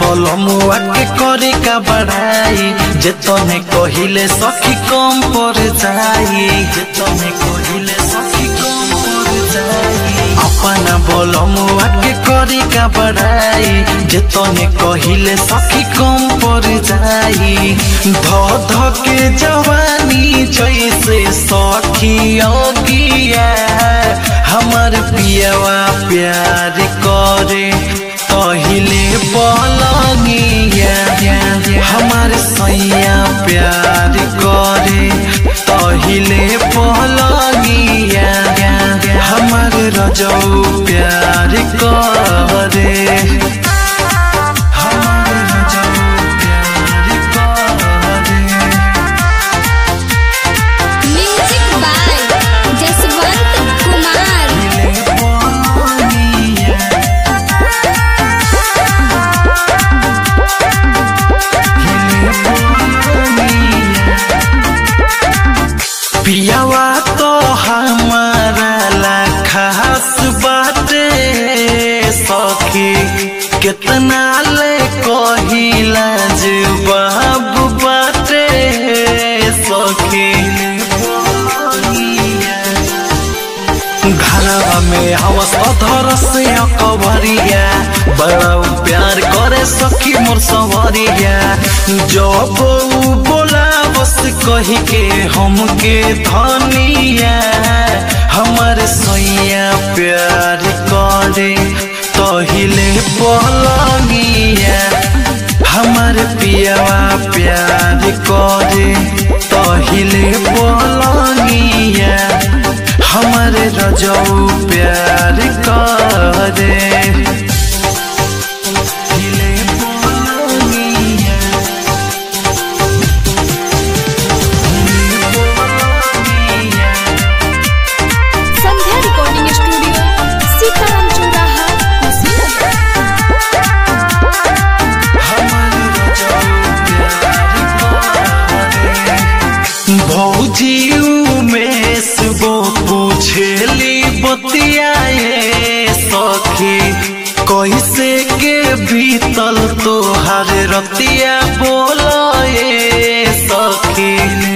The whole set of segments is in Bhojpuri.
बलमुआ के करे का बढ़ाई जे तने कहिले सखी कम पर जाई जे तने कहिले सखी कम पर जाई अपना बलमुआ के करे का बढ़ाई जे तने कहिले सखी कम पर जाई ध ध के जवानी जैसे सखी अगिया हमर पियवा प्यार करे कहिले पलंगिया हमार सैया प्यार करे तहिले पलंगिया हमार रजौ प्यार करे हमार रजौ प्यार करे म्यूजिक बाय जसवंत कुमार पियावा तो हमारा ला खास बाटे सखी कितना ले कहिला जे बाबू बाटे सखी घरवा में हवस अधर से कवरिया बड़ा प्यार करे सखी मोर सवरिया जब ऊ बोला बस कही के हमके धनिया हमर सैया प्यार करे तहिले पलंगिया हमर पियावा प्यार करे तहिले पलंगिया हमर रजौ प्यार करे तहिले पलंगिया संध्या रिकॉर्डिंग स्टूडियो सीताराम चौराहा कुशीनगर भौजी उमेश वो पूछेली बतियाए सखी कैसे के बीतल तोहार रतिया बोलाए सखी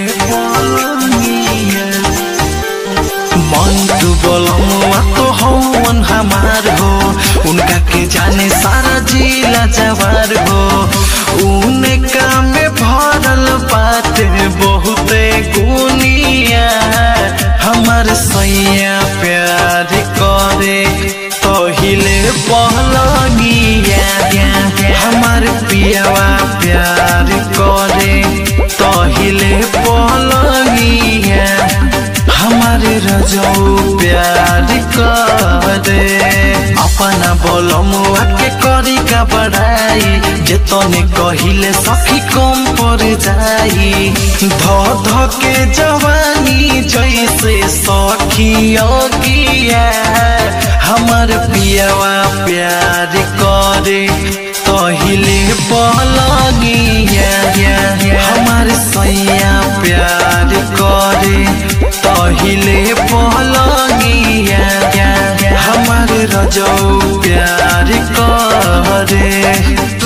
मंटू बोलमुआ तो हवन हमार हो उनका के जाने सारा जिला जवार हो उनका में भरल बाटे बहुते गुनिया हमर सैया प्यार करे तहिले पहलगिया हमार पियावा प्यार करे तहिले पहलगिया हमारे रजौ प्यार करे अपना बोलमुआ के करी का बढ़ाई जे तने कहिले सखी कम पर जाई ध ध के जवानी जैसे सखी अगिया हमर पियावा प्यार करे तहिले पलगिया हमार सैया प्यार करे तहिले पलगिया हमार रजौ प्यार करे